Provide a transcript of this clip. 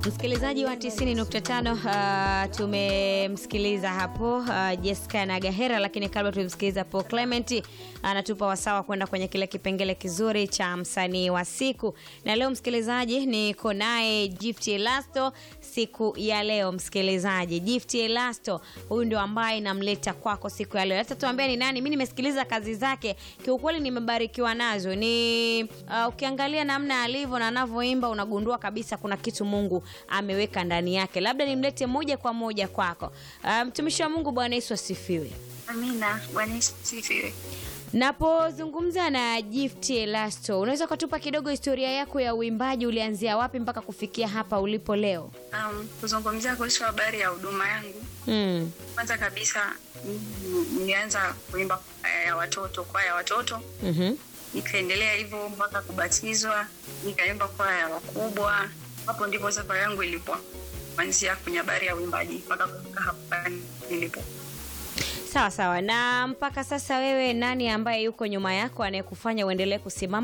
Msikilizaji wa 90.5 uh, tumemsikiliza hapo uh, Jessica na Gahera, lakini kabla tumemsikiliza Paul Clement anatupa uh, wasawa kwenda kwenye kile kipengele kizuri cha msanii wa siku, na leo msikilizaji, niko naye Gift Elasto siku ya leo. Msikilizaji, Gift Elasto huyu ndio ambaye namleta kwako siku ya leo. Hata tuambia ni nani? Mimi nimesikiliza kazi zake, kiukweli nimebarikiwa nazo. Ni uh, ukiangalia namna alivyo na anavyoimba unagundua kabisa kuna kitu Mungu ameweka ndani yake. Labda nimlete moja kwa moja kwako. Mtumishi um, wa Mungu, Bwana Yesu asifiwe. Amina. Bwana Yesu asifiwe. Napozungumza na Gift Elasto, unaweza ukatupa kidogo historia yako ya uimbaji, ulianzia wapi mpaka kufikia hapa ulipo leo? Um, kuzungumzia kuhusu habari ya huduma yangu Mm. kwanza kabisa mm, nilianza kuimba kwaya ya watoto kwaya ya watoto Mhm. nikaendelea hivyo mpaka kubatizwa nikaimba kwaya ya wakubwa hapo ndipo safari yangu ilipo kuanzia kwenye habari ya uimbaji mpaka kufika hapa nilipo Sawa sawa. Na mpaka sasa wewe nani ambaye yuko nyuma yako anayekufanya uendelee kusimama